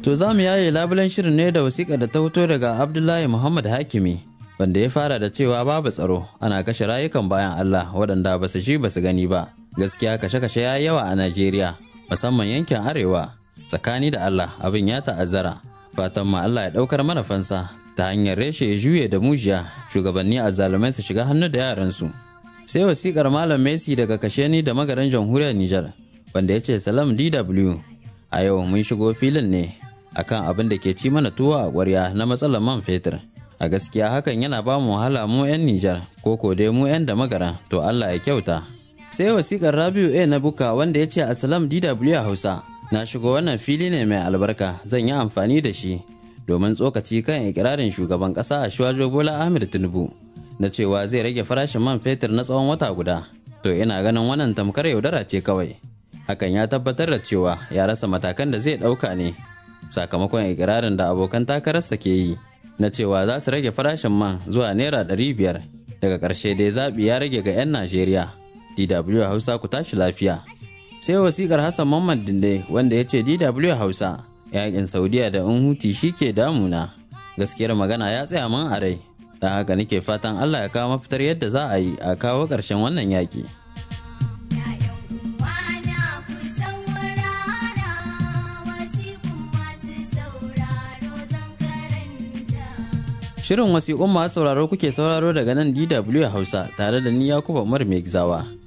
To za mu yaye labulen shirin ne da wasiƙa da ta fito daga Abdullahi Muhammad Hakimi wanda ya fara da cewa babu tsaro ana kashe rayukan bayan Allah waɗanda ba su shi ba su gani ba. Gaskiya kashe-kashe ya yawa a Najeriya musamman yankin Arewa tsakani da Allah abin ya ta'azzara. Fatan ma Allah ya ɗaukar mana fansa ta hanyar reshe ya juye da mujiya shugabanni a zalumai su shiga hannu da yaransu. Sai wasiƙar Malam Messi daga Kasheni da magaran jamhuriyar Nijar wanda ya ce Salam DW a yau mun shigo filin ne akan abin da ke ci mana tuwo a ƙwarya na matsalar man fetur a gaskiya hakan yana ba mu wahala mu 'yan nijar ko ko dai mu 'yan da magara to allah ya kyauta sai wasikar rabiu a na buka wanda ya ce asalam dw hausa na shigo wannan fili ne mai albarka zan yi amfani da shi domin tsokaci kan ikirarin shugaban ƙasa a shuwajo bola ahmed tinubu na cewa zai rage farashin man fetur na tsawon wata guda to ina ganin wannan tamkar yaudara ce kawai hakan ya tabbatar da cewa ya rasa matakan da zai ɗauka ne sakamakon ikirarin da abokan takararsa ke yi na cewa za su rage farashin man zuwa naira ɗari biyar daga ƙarshe dai zaɓi ya rage ga 'yan najeriya dw hausa ku tashi lafiya sai wasikar hassan mamman dinde wanda ya ce dw hausa yakin saudiya da in huti shi ke damuna gaskiyar magana ya tsaya man a rai don haka nake fatan allah ya kawo mafitar yadda za a yi a kawo ƙarshen wannan yaƙi Shirin wasiƙun masu sauraro kuke sauraro daga nan DW Hausa tare da ni Yakubu Umar Mai Gizawa.